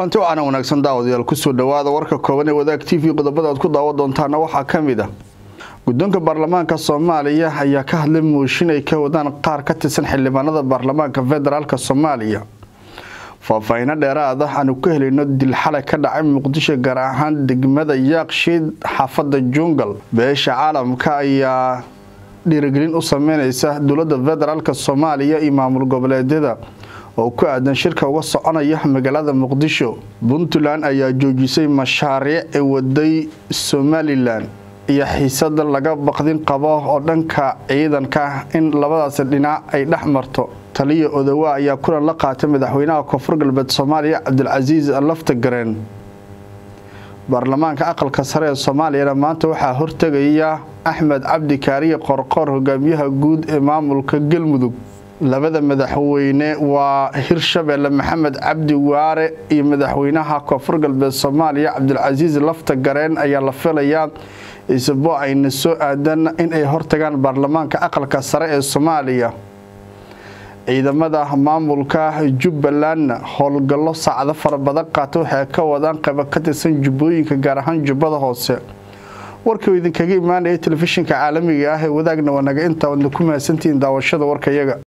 kulanti waxaana wanaagsan daawadayaal kusoo dhawaada warka kooban ee wadaag t v qodobada aad ku daawan doontaana waxaa ka mid ah guddoonka baarlamaanka soomaaliya ayaa ka hadlay mooshin ay ka wadaan qaar ka tirsan xildhibaanada baarlamaanka federaalk soomaaliya faahfaahiino dheeraad ah aanu ka helayno dil xalay ka dhacay muqdisho gaar ahaan degmada yaaqshiid xaafada jungal beesha caalamka ayaa dhiirigelin u sameyneysa dowlada federaalk soomaaliya iyo maamul goboleedyada oo ku aadan shirka uga soconaya magaalada muqdisho puntland ayaa joojisay mashaariic ee waday somalilan iyo xiisada laga baqdin qabo oo dhanka ciidanka in labadaasi dhinac ay dhex marto taliya odowa ayaa kulan la qaatay madaxweynaha koonfur galbeed soomaaliya cabdilcasiis laftagareen baarlamaanka aqalka sare ee soomaaliyana maanta waxaa hortegaya axmed cabdi kaariye qorqoor hogaamiyaha guud ee maamulka galmudug labada madaxweyne waa hirshabeelle maxamed cabdi waare iyo madaxweynaha koonfur galbeed soomaaliya cabdilcasiis lafta gareen ayaa la filayaa isbo ayna soo aadan in ay hortagaan baarlamaanka aqalka sare ee soomaaliya ciidamada maamulka jubbalandna howlgallo saacado fara badan qaata waxay ka wadaan qaybo ka tirsan jubbooyinka gaar ahaan jubbada hoose warkii idinkaga imaanaya telefishinka caalamiga ah ee wadaagna wanaga intaa wadna ku mahadsantihiin daawashada warkayaga